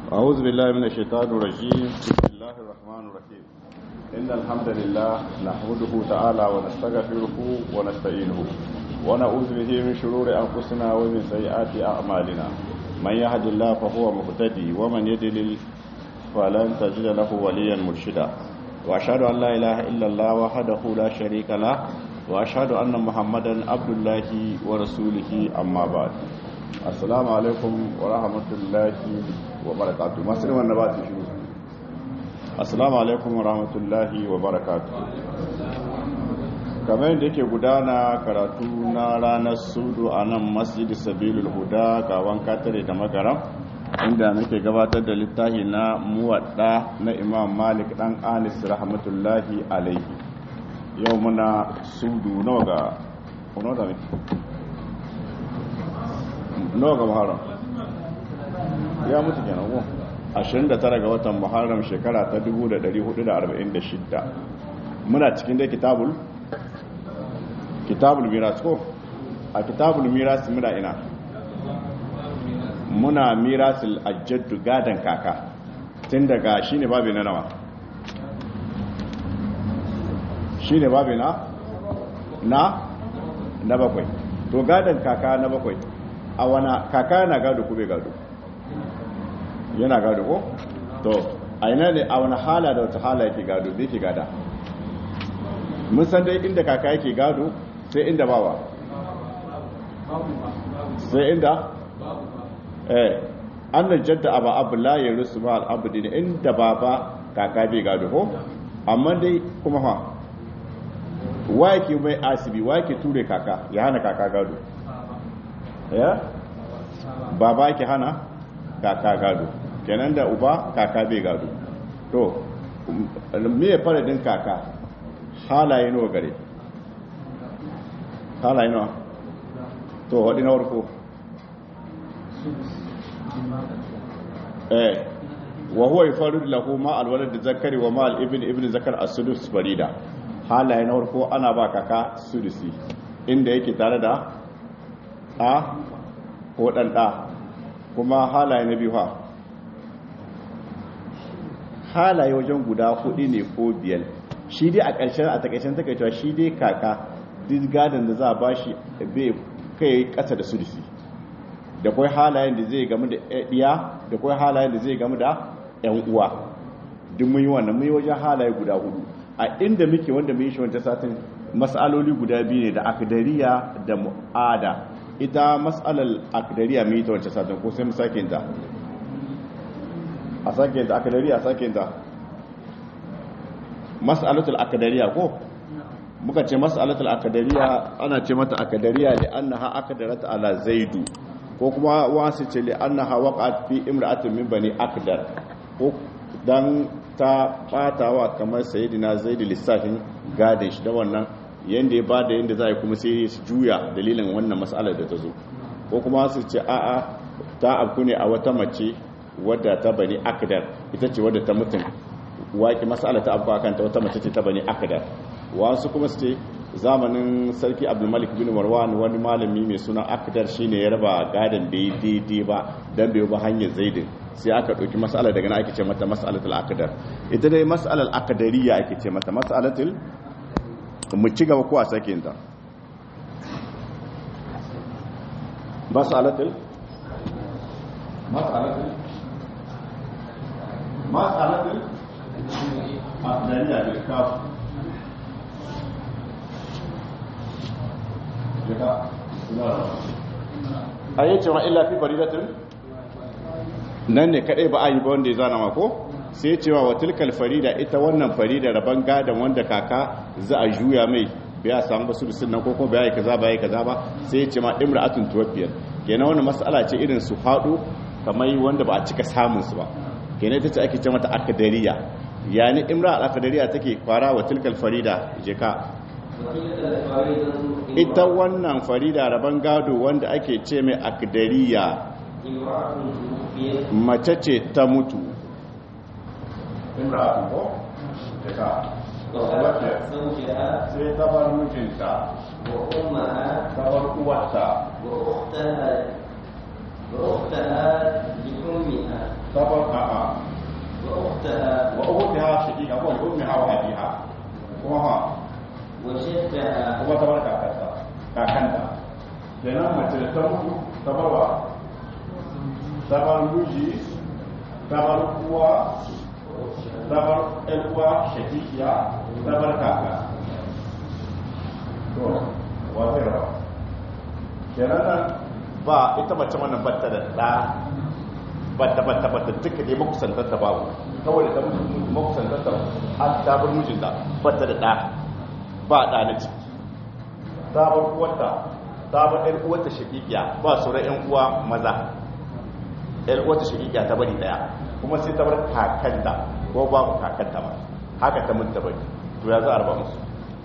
أعوذ بالله من الشيطان الرجيم بسم الله الرحمن الرحيم إن الحمد لله نحمده تعالى ونستغفره ونستعينه ونعوذ به من شرور أنفسنا ومن سيئات أعمالنا من يهد الله فهو مهتدي ومن يضلل فلن تجد له وليا مرشدا وأشهد أن لا إله إلا الله وحده لا شريك له وأشهد أن محمدا عبد الله ورسوله أما بعد assalamu alaikum wa rahmatullahi wa barakatu masu ne wanda ba su shiru assalamu alaikum wa rahmatullahi wa barakatu kamar yadda yake gudana karatu na ranar sudu a nan masjidi sabilul huda gawan katare da magaram inda muke gabatar da littafi na muwadda na imam malik dan anis rahmatullahi alaihi yau muna sudu nawa ga nawa ga muharram ya mutu kenan ko 29 ga watan muharram shekara ta 1446 muna cikin da kitabul kitabul miras ko a kitabul miras muna ina muna mirasul ajaddu gadan kaka tun daga shine babu na nawa shine babu na na na bakwai to gadan kaka na bakwai a wana kaka na gado ko bai gado yana gado ko to a ina ne a wani hala da wata hala yake gado bai ke gada mun san dai inda kaka yake gado sai inda bawa sai inda eh annan jadda aba abu la ya rusu ma al'abudi ne inda baba kaka bai gado ko amma dai kuma ha wa yake mai asibi wa yake ture kaka ya hana kaka gado ya baba ke hana kaka gado kenan da uba kaka bai gado to me ya fara din kaka halaye nawa gare halaye nawa to wadi na warko eh wa huwa yafarid lahu ma alwalad zakari wa ma al-ibn ibn zakar as-sudus farida halaye na warko ana ba kaka sudusi inda yake tare da ɗa ko ɗan ɗa kuma halaye na biyu ha halaye wajen guda hudu ne ko biyar shi dai a ƙarshen a takaicen takaitawa shi dai kaka duk gadon da za a bashi bai kai ƙasa da sudisi da kwai halayen da zai gamu da ɗiya da kwai halayen da zai gamu da ‘yan uwa duk mun yi wannan mun yi wajen halaye guda hudu a inda muke wanda mun yi shi wancan satin matsaloli guda biyu ne da akadariya da mu'ada ita matsalar akadariya mai ta wancan satin ko sai mu sake ta a sake ta akadariya a sake ta matsalatul akadariya ko muka ce matsalatul akadariya ana ce mata akadariya li annaha akadarat ala zaidu ko kuma wasu ce li annaha waqa'at fi imra'atin min bani akdar ko dan ta batawa kamar sayyidina zaidu lissafin gadin shi da wannan yadda ya bada yadda za a yi kuma sai su juya dalilin wannan matsalar da ta zo ko kuma su ce a'a ta abu ne a wata mace wadda ta bani akadar ita ce wadda ta mutum waƙi matsalar ta abu kanta wata mace ce ta bani akadar wasu kuma su ce zamanin sarki abdulmalik bin marwan wani malami mai suna akadar shine ya raba gadon bai daidai ba don bai ba hanyar zaidin sai aka ɗauki matsalar daga na ake ce mata matsalatul akadar ita dai matsalar akadariya ake ce mata matsalatul mu ci gaba ko a sake ta masalatul masalatul masalatul afdaliya bil kaf a yi cewa illa fi faridatin nan ne kadai ba a yi ba wanda ya zana mako sai cewa wa tilkal farida ita wannan farida rabon gadon wanda kaka za a juya mai biya samu basu da sunan ko kuma biya kaza ba kaza ba sai ce ma imra'atun tuwaffiyat kenan wannan mas'ala ce irin su hadu kamar wanda ba a cika samun su ba kenan ita ce ake ce mata akadariya yani imra al-akadariya take fara wa tilkal farida je ka ita wannan farida rabon gado wanda ake ce mai akadariya mace ce ta mutu imra'atun ko daga sai ta bar mijinta ta bar uwarta وأختها وأختها لأمها ta bar a kuma ha وجدها kuma ta bar kakarta kakanta kenan mace da ta mutu ta bar wa ta bar miji ta bar uwa ta bar ƴan uwa shakikiya ta bar kaka to wa zai raba kenan nan ba ita mace wannan batta da ɗa batta batta batta duka dai makusantar ta babu kawai da ta mutu makusantar ta har ta bar mijinta batta da ɗa ba ɗa na ciki ta bar uwarta ta bar ɗan uwarta shakikiya ba sauran ƴan uwa maza ɗan uwarta shakikiya ta bari ɗaya kuma sai ta bar kakanta ko babu kakanta ba haka ta mutu ta bari to ya za a raba musu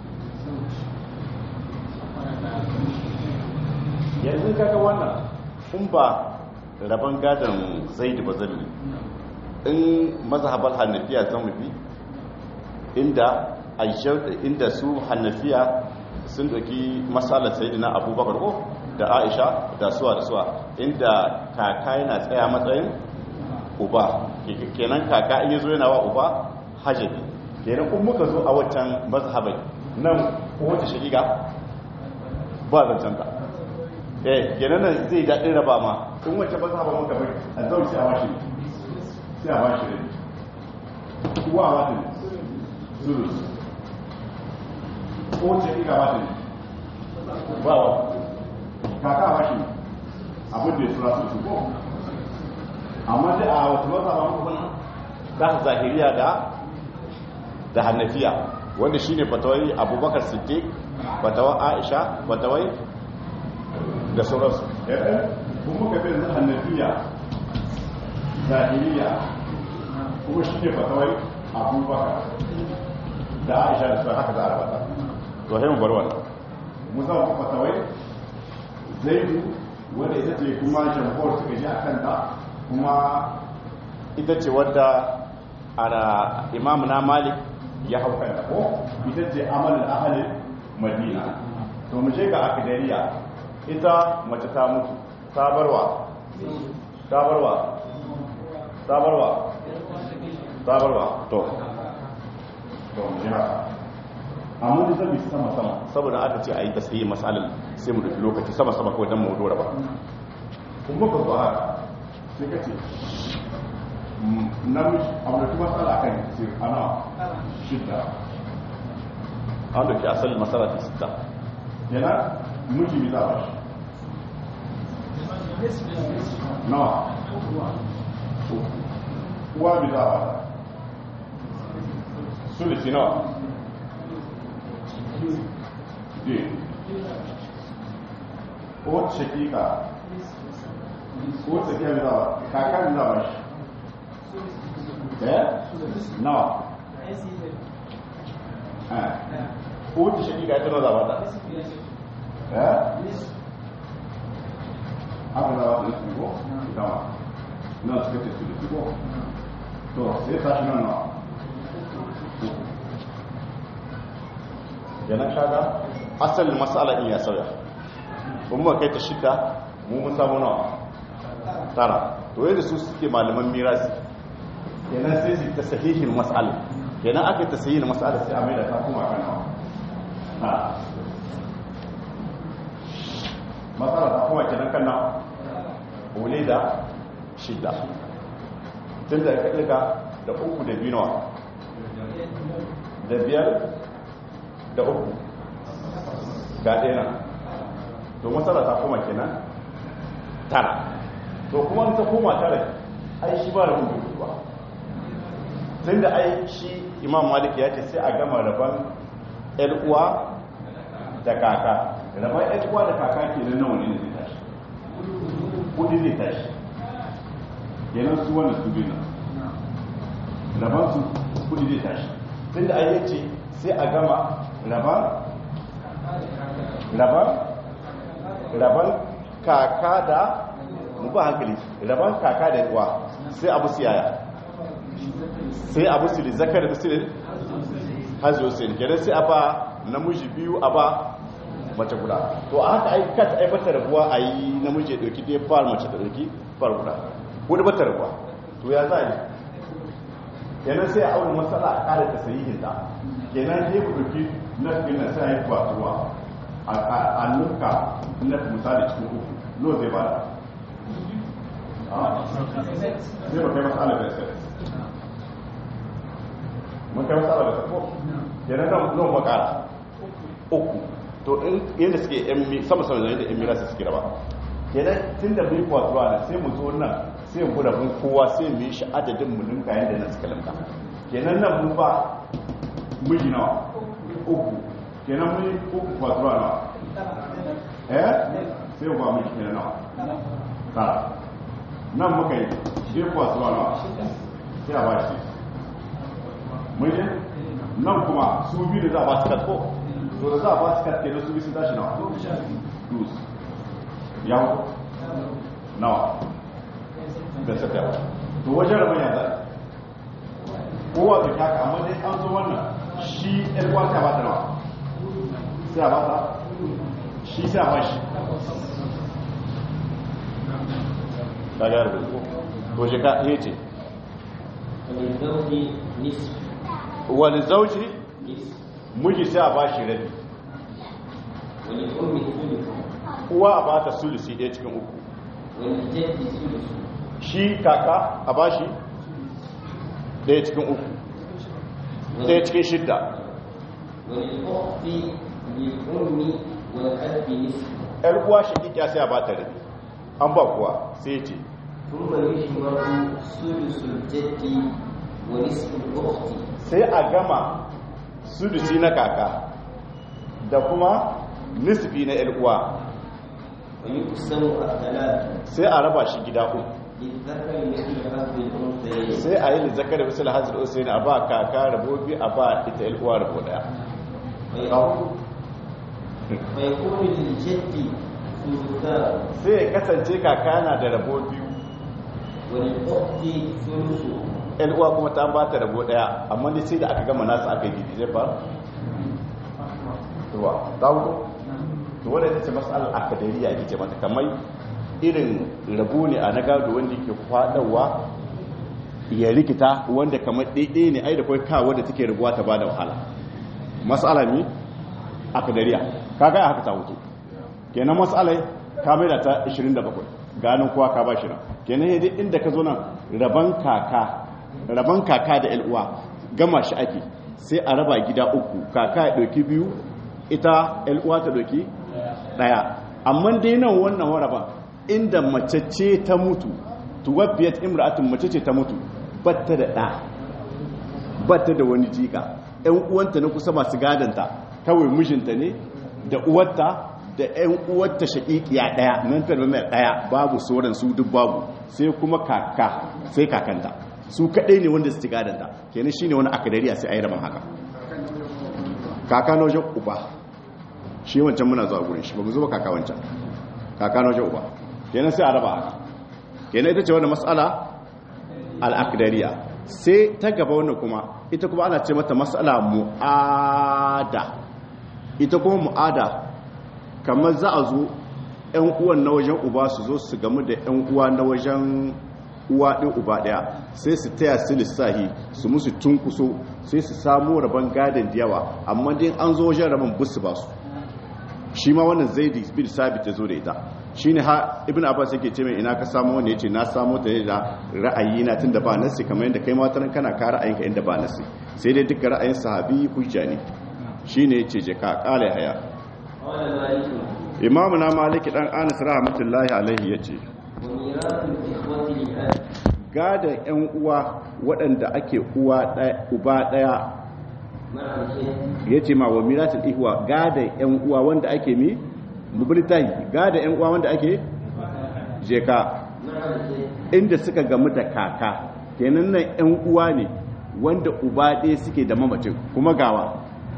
yanzu kaga wannan in ba rabon gadon zaidu ba zan in mazhabar hannafiya zan mafi inda inda su hannafiya sun doki matsalar sayidina abubakar ko da aisha da suwa da suwa inda kaka yana tsaya matsayin uba kenan kaka in yazo yana wa uba hajjabi kenan kun muka zo a waccan mazhabai nan kowace shigiga ba zancen ta eh kenan nan zai daɗin raba ma in wacce mazhaba muka bai a zaune sai a washe sai a washe ne kuwa a wata zuru kowace shigiga wata ne ba wa kaka a washe abin da ya tura su su ko amma dai a wata mazhaba muka bai za su zahiriya da da hannafiya wanda shine fatawai abubakar siddiq fatawar aisha fatawai da sauransu yadda kuma muka bin hannafiya zahiriya kuma shine fatawai abubakar da aisha da sauran haka za a rabata to sai mu bar wannan mu za mu fatawai zaidu wanda ita ce kuma jamhur suka ji a kanta kuma ita ce wadda ana imam na malik ya hau kanta ko ita ce amalin ahalin madina to mu je ga akidariya ita mace ta mutu ta barwa ta barwa ta barwa ta barwa to to mu je haka amma da zabi sama sama saboda aka ce a yi tasiri masalin sai mu dubi lokaci sama sama kawai don mu dora ba kuma ka zo haka sai ka ce namiji abu da kuma matsala kan sir ana shidda an da ke asalin matsala ta sita yana miji bi za a shi nawa uwa bi za a sulisi nawa je ko shakika ko tsakiya bi za a kaka bi za a shi eh nawa eh ko ta shakika ita nawa za a bata eh haka za a wata ko dama nan suka ce su da ko to sai tashi nan nawa yana kaga asalin matsala in ya sauya kuma kai ta shida mu mun samu nawa tara to yadda su suke malaman mirasi kenan sai su ta sahihin matsala kenan aka yi ta sahihin matsala sai a mai da ta kuma kan nawa matsala ta kuma kenan kan nawa wule da shida tun da ka ɗiga da uku da biyu nawa da biyar da uku ga ɗaya nan to matsala ta kuma kenan tara to kuma ta koma tara ai shi ba da mutu ba tun da ai shi imam malik ya ce sai a gama rabon uwa da kaka rabon uwa da kaka ke nan nawa ne zai tashi kudi zai tashi kenan su wanda su biyu rabon su kudi zai tashi tun da ai ya ce sai a gama raban raban raban kaka da mu ba hankali raban kaka da uwa sai abu siyaya sai abu sili zakar da silin hajjo sai kenan sai a ba namiji biyu a ba mace guda to a haka aika ta aibata rabuwa a yi namiji ya ɗauki ɗaya fara mace da ɗauki fara guda wadda bata rabuwa to ya za a yi kenan sai a auna matsala a ƙara ta sayi ta kenan sai ku ɗauki na na sai yi kwatuwa a nuka na misali cikin uku no zai ba da sai ba kai matsala da sai mun kai matsala da sai ko kenan nan nan makara uku to in yadda suke yan sama sama da yadda yan mirasa suke raba kenan tun da mun kwatuwa da sai mu zo nan sai mu da mun kowa sai mu yi shi adadin mu ninka yadda nan suka linka kenan nan mun ba miji nawa uku kenan mun yi uku kwatuwa nawa eh sai mu ba miji kenan nawa tara nan muka yi shi kwatuwa nawa sai a ba shi mun yi nan kuma su biyu da za a ba su katko to da za a ba su katke da su biyu sun tashi nawa dus yawo nawa da sata yawa to wajen rabin ya zai kowa da kyaka amma dai an zo wannan shi ɗan kwanta ba ta nawa sai a ba ta shi sai a ba shi ta gara da zuwa to shi ka iya ce وللزوج نصف wani zauji نصف miji sai a ba shi rabi وللأم ثلث uwa a ba ta sulusi ɗaya cikin uku وللجد ثلث shi kaka a ba shi ɗaya cikin uku ɗaya cikin shidda وللأخت للأم والأب نصف ‘yar uwa shakikiya sai a ba ta rabi an ba kuwa sai ce ثم يجمع ثلث الجد ونصف الأخت sai a gama sulusi na kaka da kuma nisfi na ‘yar uwa ويقسم الثلاث sai a raba shi gida uku للذكر مثل حظ الأنثيين sai a yi lizakar misal hazir usaini a ba kaka rabo biyu a ba ita ‘yar uwa rabo daya ويكون فيكون للجد ثلثان sai ya kasance kaka na da rabo biyu وللأخت ثلث ‘yan uwa kuma ta ba ta rabo daya amma dai sai da aka gama nasu aka yi gidi zai faru ruwa ta wuto to wadda ta ce matsalar akadariya ake ce mata kamar irin rabo ne a na gado wanda ke kwadawa ya rikita wanda kamar ɗaiɗe ne ai da kai kawo da take rabuwa ta ba da wahala matsala ne akadariya kaga ya haka ta wuto kenan matsalai ka mai da ta 27 ganin kowa ka ba shi nan kenan yadda inda ka zo nan raban kaka raban kaka da uwa gama shi ake sai a raba gida uku kaka ya ɗauki biyu ita uwa ta ɗauki ɗaya amma dai nan wannan waraban inda mace ce ta mutu tuwabbiyat imra'atun mace ce ta mutu batta da ɗa batta da wani jika ‘yan uwanta na kusa masu gadanta kawai mijinta ne da uwarta da ‘yan uwarta shaƙiƙiya ɗaya nan ta mai ɗaya babu sauran su duk babu sai kuma kaka sai kakanta su kaɗai ne wanda su ci gadanta kenan shi ne wani akadariya sai a yi rabon haka kaka na wajen uba shi wancan muna zuwa gurin shi ba mu zuba kaka wancan kaka na wajen uba kenan sai a raba haka kenan ita ce wani matsala al'akadariya sai ta gaba wannan kuma ita kuma ana ce mata matsala mu'ada ita kuma mu'ada kamar za a zo 'yan uwan na wajen uba su zo su gamu da 'yan uwa na wajen uwa ɗin uba ɗaya sai su taya su lissahi su musu tunkuso sai su samu rabon gadon da yawa amma din an zo wajen rabon busu ba su shi ma wannan zaidi bin sabit ta zo da ita shi ne ha ibn abbas yake ce mai ina ka samu wanda ya ce na samu ta da ra'ayi na tun da ba nasi kamar yadda kai mataran kana ka ra'ayinka inda ba nasi sai dai duka ra'ayin sahabi hujja ne shi ne ya ce je ka kala haya قال مالك imamu na maliki dan anas rahmatullahi alaihi ya ce وميراث الإخوة للأب gadon yan uwa waɗanda ake uwa ɗaya uba ɗaya مع الجد ya ce ma wa miratul ihwa gadon yan uwa wanda ake mi mubilitahi gadon yan uwa wanda ake jeka مع الجد inda suka gamu da kaka kenan nan yan uwa ne wanda uba ɗaya suke da mamacin kuma gawa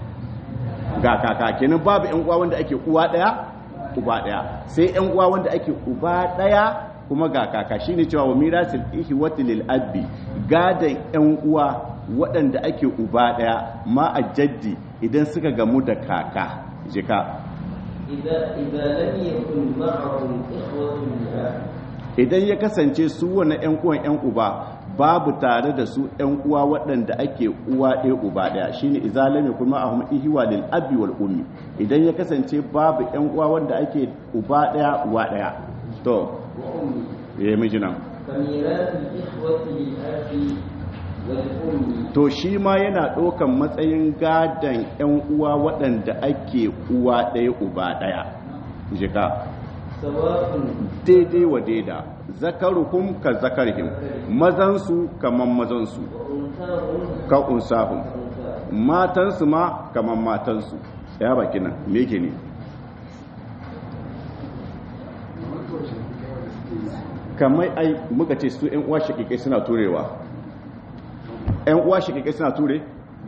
ga kaka kenan babu yan uwa wanda ake uwa ɗaya uba ɗaya sai yan uwa wanda ake uba ɗaya kuma ga kaka shine cewa wa mirasul ihwati lil abbi gadan yan uwa waɗanda ake uba ɗaya ma a jaddi idan suka gamu da kaka jika إذا إذا لم يكن معهم إخوة للأب idan ya kasance su wannan yan uwan yan uba babu tare da su ‘yan uwa waɗanda ake uwa ɗaya uba ɗaya shi ne izalami kuma a hum ihiwa lil abi wal ummi idan ya kasance babu ‘yan uwa wanda ake uba ɗaya uwa ɗaya to وأمي ya yi mijinan فميراث الإخوة للأب والأم to shi ma yana ɗaukan matsayin gadon ‘yan uwa waɗanda ake uwa ɗaya uba ɗaya jika سواء daidai wa daida zakaruhum ka zakarihim mazansu kaman mazansu وأنثاهم ka unsahum كأنثاهم matansu ma kaman matansu ya baki nan me yake ne kamar ai muka ce su ‘yan uwa shakikai suna turewa ‘yan uwa shakikai suna ture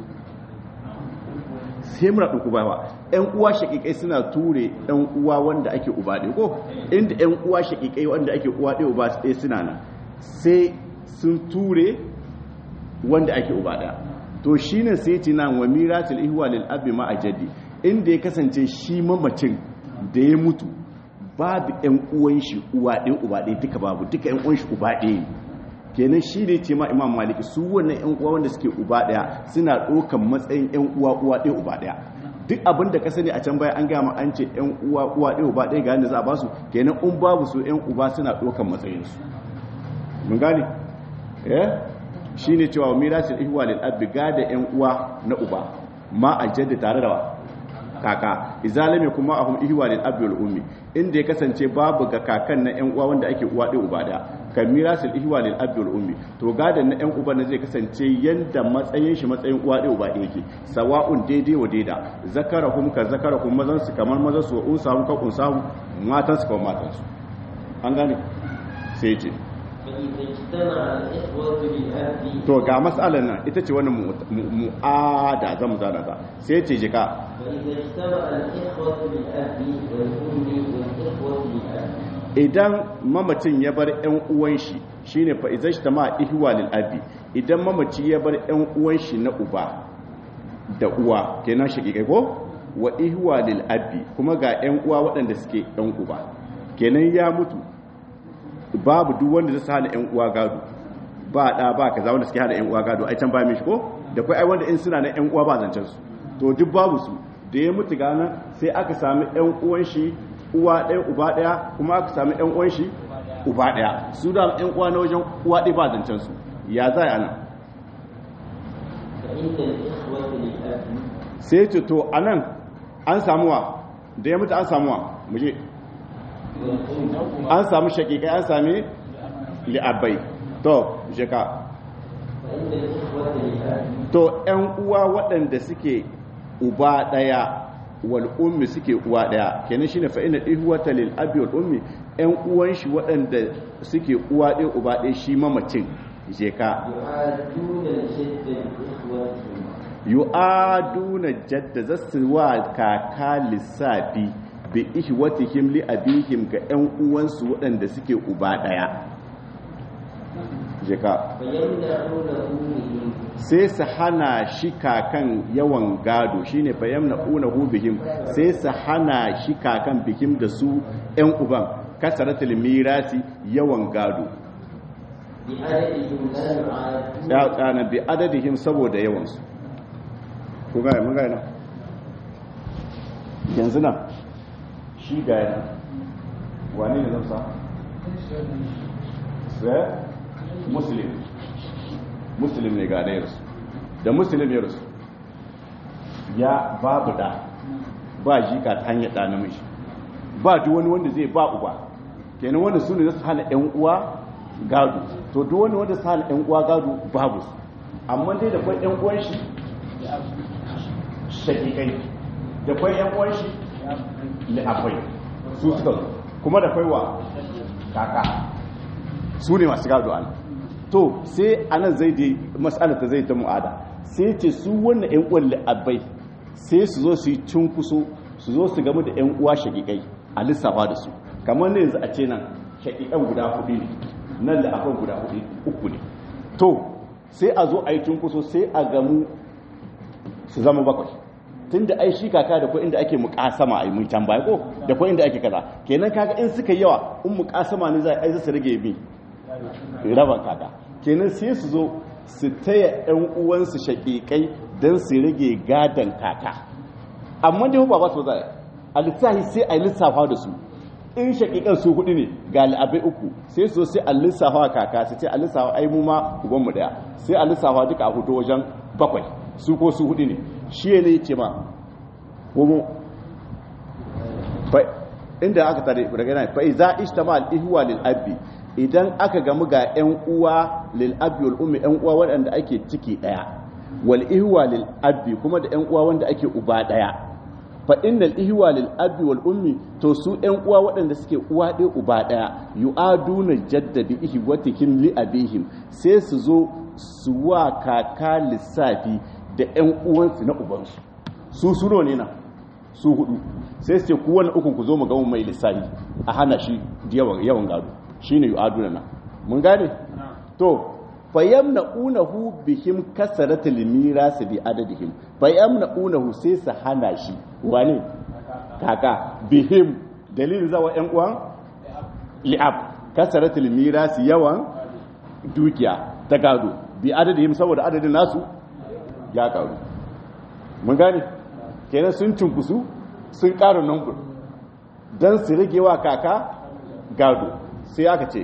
sai mura ɗuku ba ‘yan uwa shakikai suna ture ‘yan uwa wanda ake uba ɗaya ko inda ‘yan uwa shakikai wanda ake uwa ɗaya uba ɗaya suna nan sai sun ture wanda ake uba ɗaya to shi ne sai ce nan wa miratul ihwa lil abi ma ajadi inda ya kasance shi mamacin da ya mutu babu ‘yan uwan shi uwa ɗaya uba ɗaya duka babu duka ‘yan uwan shi uba ɗaya ne kenan shi ne ce ma imam maliki su wannan ‘yan uwa wanda suke uba ɗaya suna ɗaukan matsayin ‘yan uwa uwa ɗaya uba ɗaya duk abin da ka sani a can baya an gama an ce ‘yan uwa uwa ɗaya uba ɗaya ga yadda za a basu kenan in babu su ‘yan uba suna ɗaukan matsayinsu mun gane eh shi ne cewa mirasul ihwa lil abi gada ‘yan uwa na uba ma a jadda tare da wa kaka izalame kuma ahum ihwa lil abi wal ummi inda ya kasance babu ga kakan na yan uwa wanda ake uwa ɗaya uba ɗaya kan mirasul ihwa lil abi wal ummi to gadan na yan uba na zai kasance yanda matsayin shi matsayin uwa ɗaya uba ɗaya yake sawa'un daidai wa daida zakarahum ka zakarahum mazan su kamar mazan su wa unsahum ka unsahum matan su kamar matan su an gane sai ce فإذا اجتمع الإخوة للأب to ga mas'alar nan ita ce wannan mu- mu- mu'ada zamu zana ta sai ce jika فإذا اجتمع الإخوة للأب والأم والإخوة للأب idan mamacin ya bar ƴan uwan shi shine fa izajtama ihwa lil abi idan mamaci ya bar ƴan uwan shi na uba da uwa kenan shakikai ko wa ihwa lil abi kuma ga ƴan uwa waɗanda suke ƴan uba kenan ya mutu babu duk wanda zai hana ƴan uwa gado ba da ba kaza wanda suke hana ƴan uwa gado ai can ba mishi ko da kai ai wanda in suna na ƴan uwa ba zancen su to duk babu su da ya mutu gana sai aka sami ƴan uwan shi uwa ɗaya uba ɗaya kuma aka sami ƴan uwan shi uba ɗaya su da ƴan uwa na wajen uwa ɗaya ba zancen su ya za a nan فإن الإخوة للأب sai ce to anan an samuwa da ya mutu an samuwa muje والأم an samu shakikai an sami li'abbai to jeka فإن الإخوة للأب to ‘yan uwa waɗanda suke uba ɗaya wal ummi suke uwa ɗaya kenan shi ne fa'ina ihuwata lil abi wal ummi ‘yan uwan shi waɗanda suke uwa ɗaya uba ɗaya shi mamacin je ka يعادون الجد لإخوتهم yu'aduna jadda za su wa kaka lissafi bi ihwatihim li abihim ga ‘yan uwansu waɗanda suke uba ɗaya je ka فيمنعونه منهم sai su hana shi kakan yawan gado shine bayan na unahu bihim sai su hana shi kakan bihim da su ‘yan uban kasaratul mirasi yawan gado بعددهم لا يعادون ya tsana bi adadihim saboda yawansu ku gaya mun gaya nan yanzu nan shi gaya nan wani ne zamsa sai muslim muslim ne ga ɗayarsu da muslim ya rasu ya babu da ba jika ta hanyar ɗa namiji ba duk wani wanda zai ba uba kenan wanda su ne za su hana ‘yan uwa gado to duk wani wanda su hana ‘yan uwa gado babu su amma dai da kwai ‘yan uwan shi shakikai da kwai ‘yan uwan shi li'afai su suka zo kuma da kwai wa kaka su ne masu gado ana to sai anan zai dai mas'alar ta zai ta mu'ada sai ce su wannan ‘yan uwan li'abai sai su zo su yi cunkuso su zo su gamu da ‘yan uwa shakikai a lissafa da su kamar ne yanzu a ce nan shakikan guda hudu ne nan da akwai guda hudu uku ne to sai a zo a yi cunkuso sai a gamu su zama bakwai tun da ai shi kaka da kuwa inda ake mukasama a yi mun tambaya ko da kuwa inda ake kaza kenan kaga in suka yawa in mukasama ne za a yi su rage bi raban kaka kenan sai su zo su taya ɗan uwansu shaƙiƙai don su rage gadon kaka amma dai ba ba su za a lissafi sai a lissafa da su in shaƙiƙan su hudu ne ga al'abai uku sai su sai a lissafa kaka su ce a lissafa ai mu ma ubanmu daya sai a lissafa duka a hudu wajen bakwai su ko su hudu ne shi ne ce ma kuma inda aka tare daga nan fa iza ishtama al ihwa lil abi idan aka gamu ga yan uwa lil abi wal ummi yan uwa waɗanda ake ciki daya wal ihwa lil abi kuma da yan uwa wanda ake uba daya fa innal ihwa lil abi wal ummi to su yan uwa waɗanda suke uwa ɗaya uba ɗaya yu'aduna jaddadi ihwatihim li abihim sai su zo su wa kaka lissafi da yan uwansu na ubansu su suno ne na su hudu sai su ce ku wani ukun ku zo mu ga mai lissafi a hana shi yawan yawan gado shine yu'aduna na mun gane to fayamna'unahu bihim kasaratul miras bi adadihim fayamna'unahu sai su hana shi wani kaka bihim dalilin zawa yan uwan li'ab kasaratul miras yawan dukiya ta gado bi adadihim saboda adadin nasu ya karu mun gane kenan sun cunkusu sun ƙara number don su rage wa kaka gado sai aka ce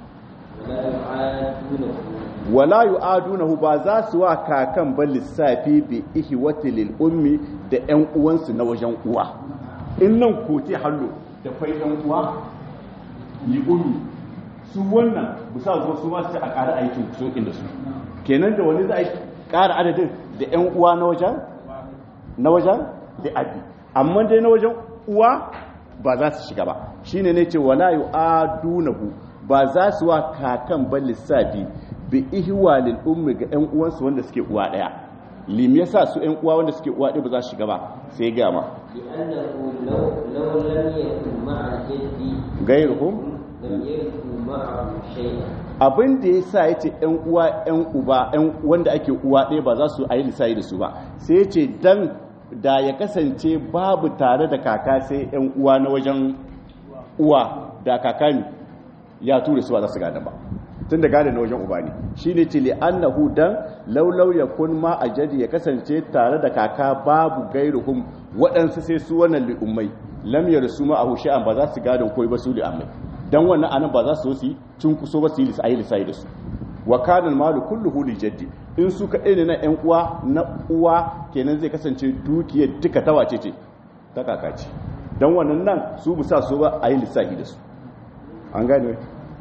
wala yu'adunahu ba za su wa kakan ba lissafi bi ihwati lil ummi da ƴan uwansu na wajen uwa in nan kote hallo da fai ɗan uwa li ummi su wannan bisa zo su ma su a ƙara aikin so inda su kenan da wani za a ƙara adadin da ƴan uwa na wajen na wajen da abi amma dai na wajen uwa ba za su shiga ba shine ne ce wala yu'adunahu ba za su wa kakan ba lissafi bi ihwalil ummi ga ƴan uwansu wanda suke uwa daya lim yasa su ƴan uwa wanda suke uwa daya ba za su shiga ba sai ga ma لأنه لو لو لم يكن مع الجد gairuhum لم يكن معه شيئا abin da yasa yace ƴan uwa ƴan uba ƴan wanda ake uwa daya ba za su ayi lissafi da su ba sai yace dan da ya kasance babu tare da kaka sai ƴan uwa na wajen uwa da kaka ne ya tura su ba za su gada ba tun da gada na wajen uba ne shi ne ce li'annahu dan laulau ya kun ma a jadi ya kasance tare da kaka babu gairuhum waɗansu sai su wannan li'ummai lam ya rasu ma a hushe'an ba za su gadon koyi ba su li'ammai dan wannan anan ba za su su cin kuso ba su yi lissayi lissayi da su wa kanan malu kulluhu li jaddi in su kaɗai ne na ƴan uwa na uwa kenan zai kasance dukiyar duka ta wace ce ta kaka ce dan wannan nan su bisa su ba a yi lissafi da su an gane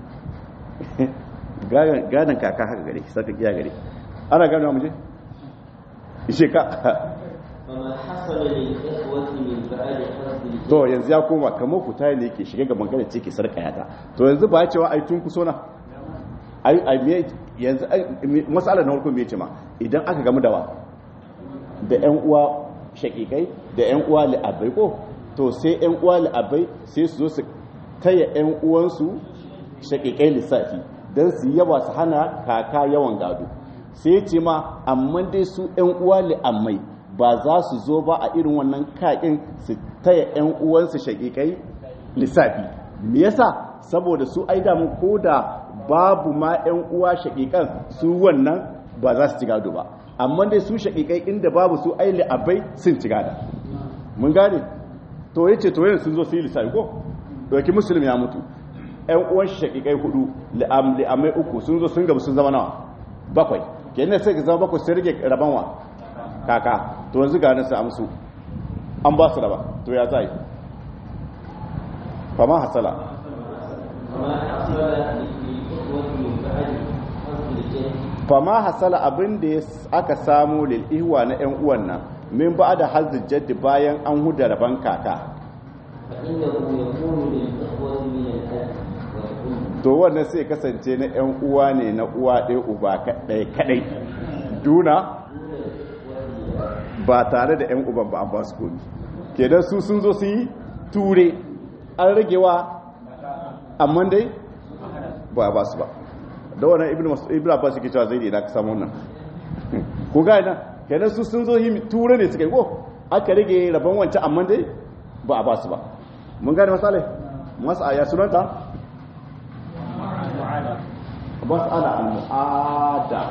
gadon kaka haka gare saka iya gare ana gane wa muje ishe ka فما حصل للإخوة من بعد حصل الجد to yanzu ya koma kamar ku tayi ne yake shiga ga magana ce ke sarkaya ta to yanzu ba cewa ai tun kuso na ai ai me yanzu masalar na farko me ce ma idan aka gamu da wa da ƴan uwa shakikai da ƴan uwa li'abai ko to sai ƴan uwa li'abai sai su zo su taya ƴan uwansu shakikai lissafi don su yawa su hana kaka yawan gado sai ce ma amma dai su ƴan uwa li'ammai ba za su zo ba a irin wannan kakin su taya ƴan uwansu shakikai lissafi me yasa saboda su ai da ko da babu ma ƴan uwa shakikan su wannan ba za su ci gado ba amma dai su shakikai inda babu su ai li'abai sun ci gada mun gane to yace to yanzu sun zo su yi lissafi ko doki musulmi ya mutu ƴan uwan shakikai hudu li'am li'amai uku sun zo sun gaba sun zama nawa bakwai kenan sai ka zama bakwai sai rage rabanwa kaka to yanzu ga nan sai amsu an ba su raba to ya zai fama hasala وما حصل للإخوة من بعد حصل الجد fama hasala abin da ya aka samu lil ihwa na ƴan uwan nan min ba da hazzul jaddi bayan an huda raban kaka فإنه يكون للإخوة من الأب والأم to wannan sai kasance na ƴan uwa ne na uwa ɗaya uba kaɗai kaɗai duna دون الإخوة ba tare da ƴan uban ba an ba su komi kenan su sun zo su yi ture an ragewa amma dai ba ba su ba da wannan ibn mas'ud ibn abbas yake cewa zai da ka samu wannan ko ga ina kenan su sun zo yi ture ne suka yi ko aka rage rabon wancan amma dai ba a ba su ba mun gane masalai masa ya sunanta mas'ala al-mu'ada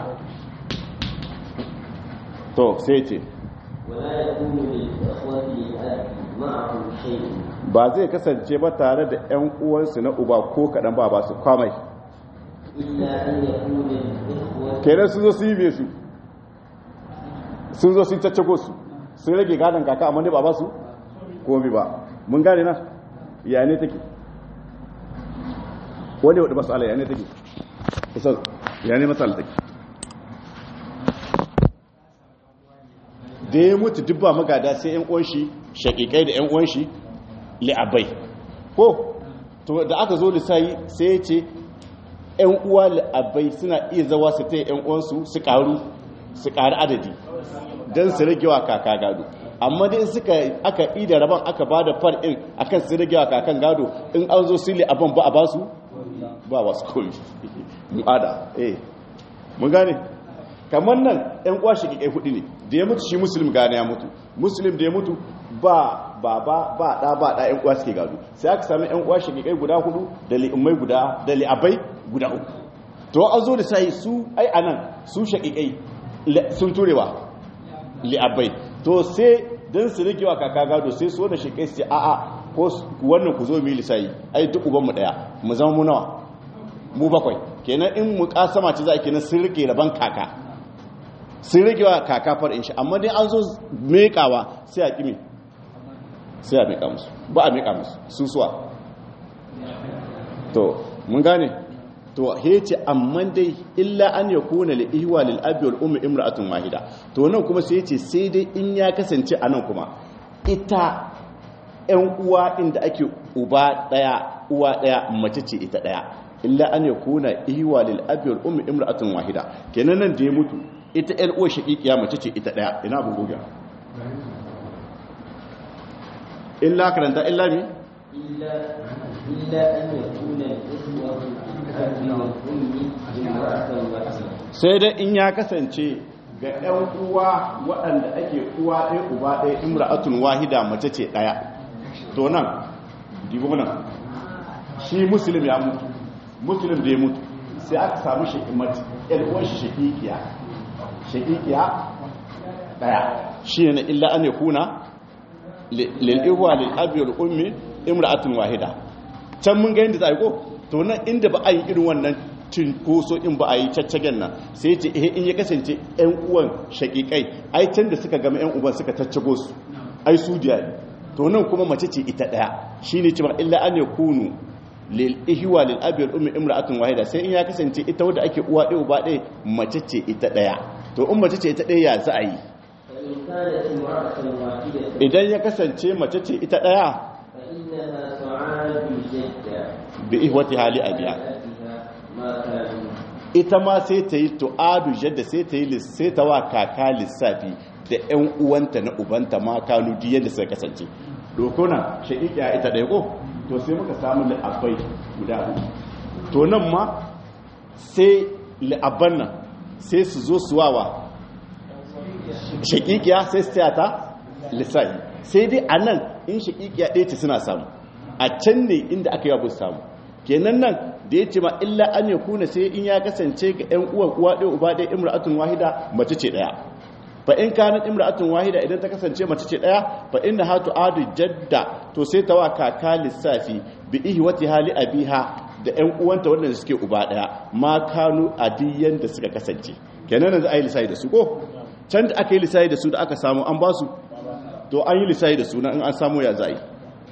to sai ce ولا يكون للإخوة للأب معه شيء ba zai kasance ba tare da 'yan uwansu na uba ko kaɗan ba ba su kwamai إلا أن يكون للإخوة kenan sun zo su yi biye su sun zo sun caccago su sun rage gadon kaka amma ne ba ba su komi ba mun gane na ya ne take wani wadda masu ala ya ne take kusa ya ne matsala take da ya mutu dubba magada sai yan uwanshi shakikai da yan uwanshi li'abai ko to da aka zo lissayi sai ya ce yan uwa li'abai suna iya zawa su taya yan uwansu su karu su karu adadi don su rage wa kaka gado amma dai suka aka ida rabon aka ba da far in akan su rage wa kakan gado in an zo su li'aban ba a ba su ba wasu komi mu'ada eh mun gane kamar nan yan uwa shi kai hudu ne da ya mutu shi muslim gane ya mutu muslim da ya mutu ba baba ba da ba da yan uwa suke gado sai aka sami yan uwa shi kai guda hudu da li'ummai guda da li'abai guda uku to an zo da sai su ai anan su shaqiqai sun turewa li'abai to sai dan su rikewa kaka gado sai su wanda shaqiqai su ce a a ko wannan ku zo mu yi lisai ai duk uban mu daya mu zama mu nawa mu bakwai kenan in mu kasama ce za a kenan sun rike raban kaka sun rage wa kaka far'in shi amma dai an zo mekawa sai a kimi sai a meka musu ba a meka musu susuwa to mun gane to hece amma dai illa an ya kuna li ihwa lil abi wal ummi imra'atun wahida to nan kuma sai yace sai dai in ya kasance a nan kuma ita ƴan uwa inda ake uba daya uwa daya mace ce ita daya illa an ya kuna ihwa lil abi wal ummi imra'atun wahida kenan nan da ya mutu ita ƴar uwar shaqiqiya mace ce ita daya ina abun goga illa karanta illa mi إلا إلا أن يكون الإخوة الأب والأم امرأة واحدة sai dai in ya kasance ga ƴan uwa waɗanda ake uwa ɗaya uba ɗaya imra'atun wahida mace ce ɗaya to nan dibo nan shi muslim ya mutu muslim da ya mutu sai aka samu shi mace ƴar uwar shi shaqiqiya shaqiqiya ɗaya shi ne illa an yakuna lil ihwa lil abi wal ummi imra'atun wahida can mun ga yadda za a yi ko to nan inda ba a yi irin wannan cinkoso in ba a yi caccagen nan sai ce eh in ya kasance yan uwan shakikai ai can da suka gama yan uban suka caccago su ai su diya ne to nan kuma mace ce ita daya shine cewa illa an yakunu lil ihwa lil abi wal ummi imra'atun wahida sai in ya kasance ita wadda ake uwa ɗaya uba ɗaya mace ce ita daya to in mace ce ita daya ya za a yi فإن كانت امرأة واحدة idan ya kasance mace ce ita daya فإنها تعاد الجدة bi ihwati hali abiya أبيها ما كانوا ita ma sai ta yi tu'adu jadda sai ta yi lis- sai ta wa kaka lissafi da 'yan uwanta na ubanta ma kanu duk yadda suka kasance dokuna shaƙiƙiya ita ɗaya ko to sai muka samu li'abbai guda hudu to nan ma sai li'abban nan sai su zo su wawa shaƙiƙiya sai su taya ta lissafi sai dai a nan in shaƙiƙiya ɗaya ce suna samu a can ne inda aka yi abu samu kenan nan da ya ce ma illa an ya kuna sai in ya kasance ga 'yan uwan uwa ɗaya uba ɗaya imra'atun wahida mace ce ɗaya fa in kanat imra'atun wahida idan ta kasance mace ce ɗaya fa inna hatu adu jadda to sai ta wa kaka lissafi bi ihwati hali abiha da 'yan uwanta wanda suke uba ɗaya ma kanu adiyan da suka kasance kenan yanzu a yi lissafi da su ko can da aka yi lissafi da su da aka samu an ba su to an yi lissafi da su na in an samu ya za a yi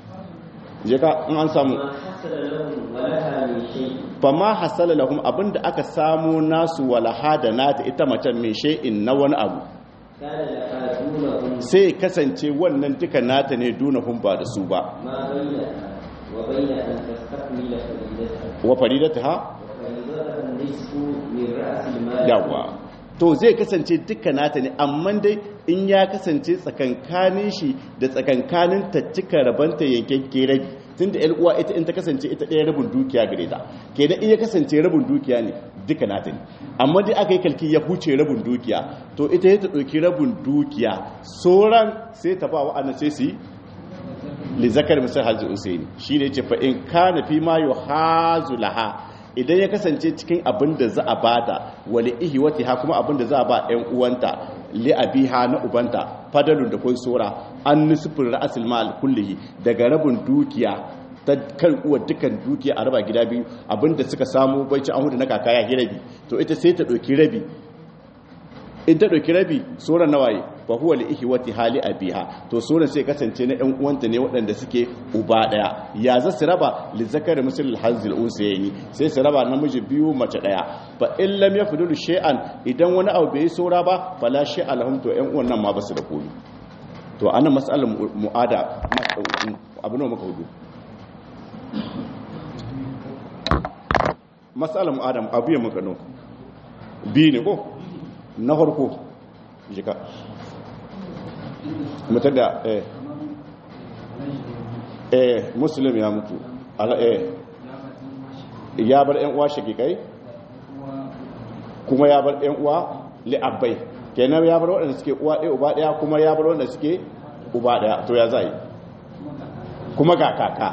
je ka in an samu ما حصل لهم ولها من شيء fama hasala lahum abinda aka samu nasu walaha da nata ita macen mai shay'in na wani abu كان لها دونهم sai kasance wannan duka nata ne dunahum ba da su ba ما بينها وبين أن تستكمل فريدتها wa faridataha وفريدتها النصف من رأس المال yawa to zai kasance duka nata ne amma dai in ya kasance tsakankanin shi da tsakankanin ta cika rabanta yankakke rabi tunda yar uwa ita in ta kasance ita ɗaya rabin dukiya gare ta kenan in ya kasance rabin dukiya ne duka nata ne amma dai aka yi kalki ya huce rabin dukiya to ita ya ta ɗauki rabin dukiya sauran sai ta ba wa'annan sai su yi li zakar misal hajji usaini shi ne ce fa in kana fi ma yuhazu laha idan ya kasance cikin abin da za a bada wali ihiwati ha kuma abin da za a ba ƴan uwanta li abiha na ubanta fadalun da kun sura an nisfin ra'asul mal kullihi daga rabin dukiya ta kan uwar dukan dukiya a raba gida biyu abinda suka samu bai ci an hudu na kaka ya rabi to ita sai ta ɗauki rabi in ta ɗauki rabi sauran nawaye fa huwa li ihwati hali abiha to sauran sai kasance na ɗan uwanta ne waɗanda suke uba ɗaya ya za su raba li zakari misal hazil unsayni sai su raba namiji biyu mace ɗaya fa in lam yafdulu shay'an idan wani abu bai saura ba fala shay'a lahum to ƴan uwan nan ma ba su da komi to ana mas'alar mu'ada abu ne muka hudu mas'alar mu'ada abu ya muka no biyu ne ko na farko jika mutar da eh eh muslim ya mutu ala eh ya bar yan uwa shakikai kuma ya bar yan uwa li'abbai kenan ya bar waɗanda suke uwa ɗaya uba ɗaya kuma ya bar waɗanda suke uba ɗaya to ya zai kuma ga kaka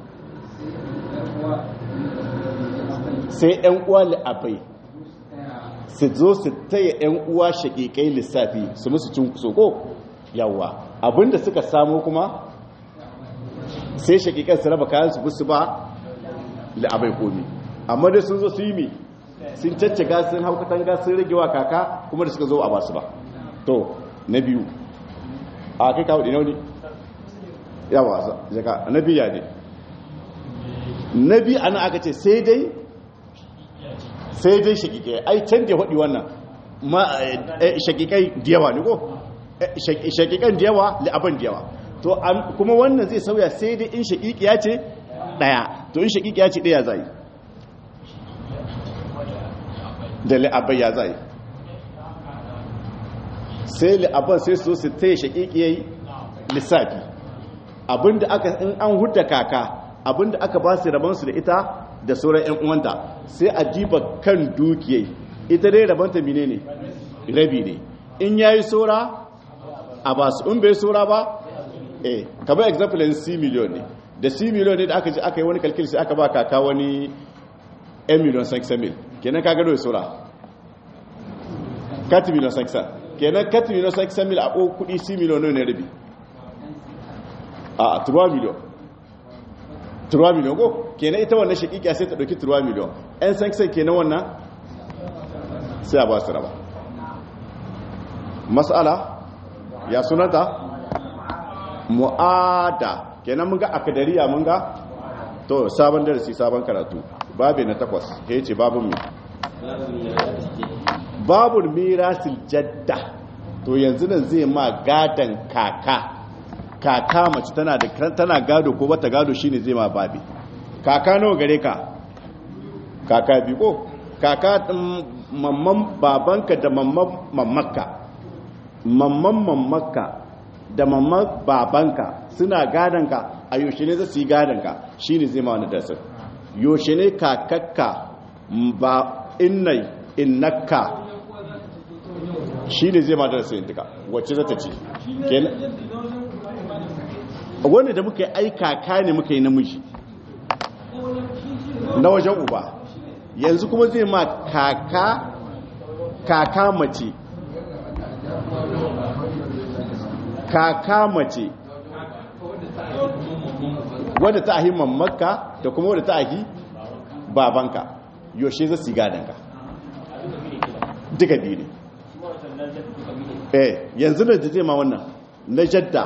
sai yan uwa li'abbai su zo su taya 'yan uwa shaƙiƙai lissafi su musu cin soko yawa abinda suka samu kuma sai shaƙiƙan su raba kayan su busu ba la'abai komi amma dai sun zo su yi mi sun caccaga sun hau katanga sun rage wa kaka kuma da suka zo a basu ba to na biyu a kai kawo ɗinau ne yawa jaka na biya ne na biyu ana aka ce sai dai sai dai shakikai ai can da faɗi wannan shakikai da yawa ne ko shakikan da yawa la'aban da yawa to kuma wannan zai sauya sai dai in shakikiya ce ɗaya to in shakikiya ce ɗaya zai da la'aban ya zai sai la'aban sai so su taya shakikiyai lissafi abinda aka in an hudda kaka abinda aka ba su rabansu da ita da sauran 'yan uwanta sai a diba kan dukiyai ita dai rabanta mine ne rabi ne in yayi saura a ba su in bai saura ba eh kamar example in c million ne da c million ne da aka ji aka yi wani kalkil sai aka ba kaka wani 1 million 6 mil kenan kaga dole saura 4 million 6 kenan 4 million 6 mil a ko kudi c million ne rabi a 3 million 3 million ko kenan ita wannan shakikiya sai ta dauki 3 million ɗan sankisan kenan wannan sai a ba su raba mas'ala ya sunanta mu'ada kenan mun ga akadariya mun ga to sabon darasi sabon karatu babu na takwas ya ce babun mi babun mirasil jadda to yanzu nan zai ma gadan kaka kaka mace tana da tana gado ko bata gado shine zai ma babi kaka nawa gare ka kaka bi ko kaka mamman babanka da mamman mammakka mamman mammakka da mamman babanka suna gadonka a yaushe ne za su yi gadonka shine zai ma wani dasar yaushe ne kakakka ba innai innakka shine zai ma darasa yin duka wacce za ta ce wanda da muka yi ai kaka ne muka yi namiji na wajen uba yanzu kuma zai ma kaka kaka mace kaka mace wadda ta ahi mamaka da kuma wadda ta ahi babanka yaushe za su yi gadonka duka biyu ne eh yanzu da zai ma wannan na jadda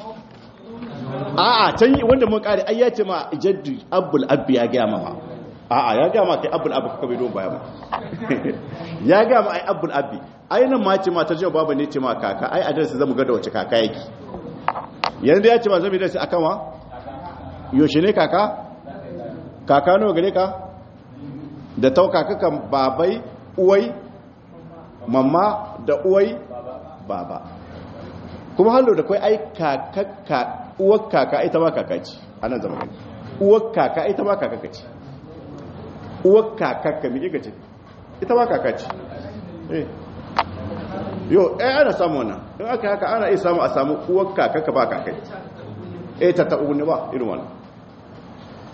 a'a can wanda mun kare ai ya ce ma jaddi abul abbi ya gaya ma a'a ya gaya ma kai abul abbi kaka bai don baya ma ya gaya ma ai abul abbi ai nan ma ce ma ta baba ne ce ma kaka ai adresi zamu ga da wace kaka yake yanzu ya ce ma zamu da shi akan wa yaushe ne kaka kaka nawa gare ka da tau kaka kan babai uwai mamma da uwai baba kuma hallo da kai ai kakakka uwar kaka ita ma kaka ce anan zama gani uwar kaka ita ma kaka ce uwar kakakka mi kika ce ita ma kaka ce eh yo eh ana samu wannan in aka haka ana iya samu a samu uwar kakakka ba kakai eh ta ta'u ne ba irin wannan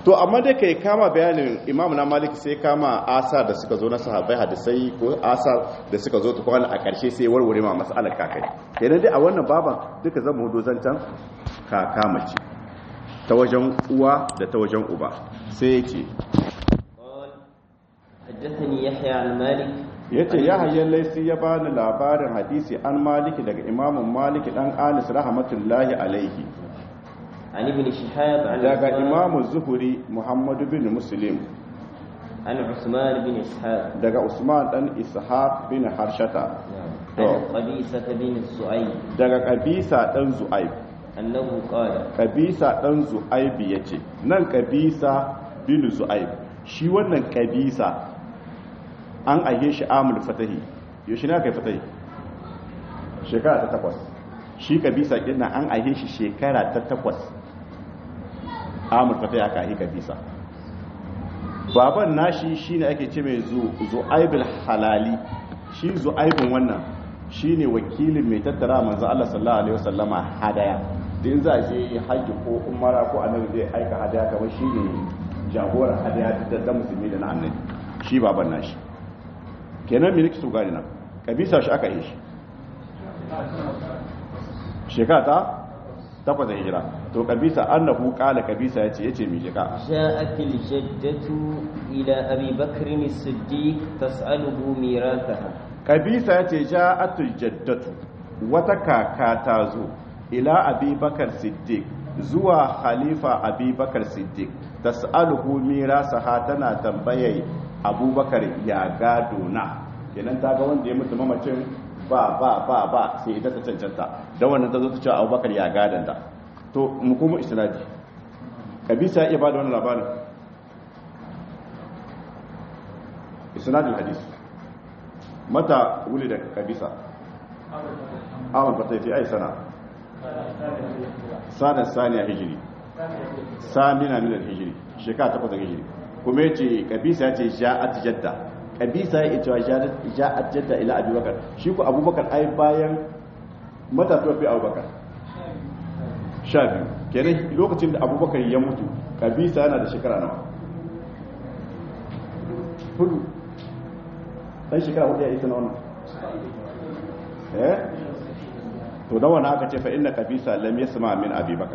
to amma dai kai kama bayanin imam na malik sai kama asar da suka zo na sahabbai hadisai ko asar da suka zo ta kwana a ƙarshe sai warware ma mas'alar kakai kenan dai a wannan baban duka zan hudu zancan kaka mace ta wajen uwa da ta wajen uba sai ya ce قال حدثني يحيى عن مالك ya ce ya hayyar laisi ya bani labarin hadisi an maliki daga imamun maliki dan anis rahmatullahi alaihi عن ابن شهاب عن daga عثمان- imamun zuhuri muhammadu bin muslim عن عثمان بن إسحاق daga usman dan ishaq bin harshata نعم. تو. عن قبيسة بن السعيد daga kabisa dan zu'aib أنه قال kabisa dan zu'aib yace nan kabisa bin zu'aib shi wannan kabisa an aihe shi amul fatahi yaushe ne aka yi fatahi shekara ta takwas shi kabisa kinna an aihe shi shekara ta takwas amul fatahi aka aihe kabisa baban nashi shine ake ce mai zu'aibul halali shi zu'aibun wannan shine wakilin mai tattara manzo Allah sallallahu alaihi wasallama hadaya din za a je haji ko umara ko annabi zai aika hadaya kamar shine jagoran hadaya da da musulmi da na annabi shi baban nashi kenan me nake so gani nan kabisa shi aka yi shi shekara ta takwas da hijira to kabisa annahu qala kabisa yace yace mi jika جاءت الجدة إلى أبي بكر الصديق تسأله ميراثها kabisa ya ce ja'atul jaddatu wata kaka ta zo ila abubakar siddiq zuwa khalifa abubakar siddiq tas'aluhu mirasaha tana tambayar abubakar ya gado na kenan ta ga wanda ya mutu mamacin ba ba ba ba sai ita ta cancanta da wannan ta zo ta ce abubakar ya gadanta to mu kuma isnadi kabisa ya iya bada wannan labarin isnadul hadisi mata wuli da kabisa awon fata fi ai sana sanar saniya hijiri samina milar hijiri shekara takwas da hijiri kuma yace kabisa ya ce ja'at jadda kabisa ya ce ja'at jadda ila abubakar shi ku abubakar ai bayan mata tuwa fi abubakar sha biyu kenan lokacin da abubakar ya mutu kabisa yana da shekara nawa hudu dan shekara hudu ya isa na wannan eh to da wannan aka ce fa inna kabisa lam yasma min abi bakar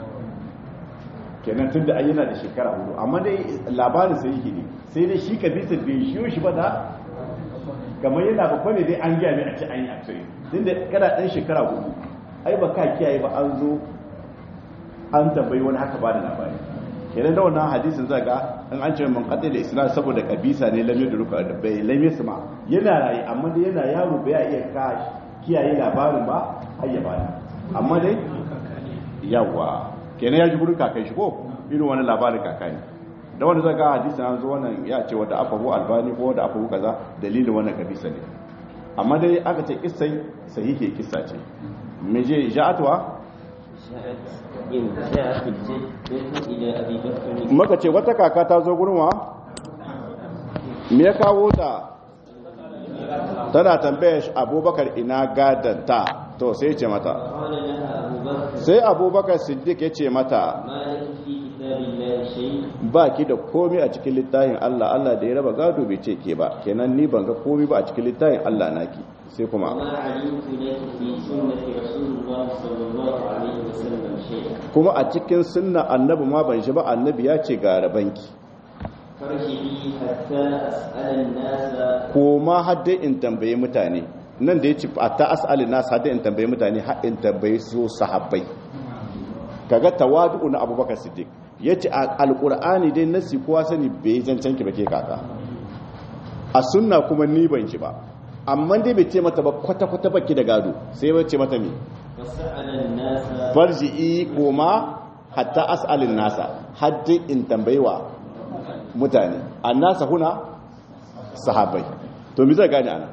kenan tunda ai yana da shekara hudu amma dai labarin sai yake ne sai dai shi kabisa bai shiyo shi ba da kamar yana babba ne dai an gaya mai a ce an yi aksiri tunda kana dan shekara hudu ai ba ka kiyaye ba an zo an tambayi wani haka ba da labari kenan da wannan hadisin zai ga in an ce man qadda da isnad saboda kabisa ne lamye da ruka da bai lamye su ma yana rayi amma dai yana yaro bai iya ka kiyaye labarin ba har ya bani amma dai yawa kenan ya ji gurin kakai shi ko irin wani labarin kakai da wanda zai ga hadisin an zo wannan ya ce wanda afahu albani ko wanda afahu kaza dalilin wannan kabisa ne amma dai aka ce kissai sahihi kissa ce me je ja'atwa جاءت إن جاءت الجدة إلى أبي بكر maka ce wata kaka ta zo gurin wa me ya kawo ta tana tambaya shi abubakar ina gadanta to sai ce mata قال لها أبو بكر sai abubakar siddiq ya ce mata ما لك في كتاب الله شيء ba ki da komi a cikin littafin Allah Allah da ya raba gado bai ce ke ba kenan ni ban ga komi ba a cikin littafin Allah naki sai kuma وما علمت لك في سنة رسول الله صلى الله عليه وسلم شيئا kuma a cikin sunna annabi ma ban shi ba annabi ya ce ga rabanki فارجعي حتى أسأل الناس ko ma hadda in tambaye mutane nan da ya ce a ta asali nasu hadda in tambaye mutane har in tambaye su sahabbai kaga tawadu na abubakar siddiq ya ce a alkur'ani dai nasi kowa sani bai zancen ki ba ke kaka a sunna kuma ni ban shi ba amma dai bai ce mata ba kwata-kwata baki da gado sai bai ce mata me فسأل الناس farji'i koma hatta as'alin nasa haddi in tambayewa mutane annasa huna sahabbai to mi zai gane ana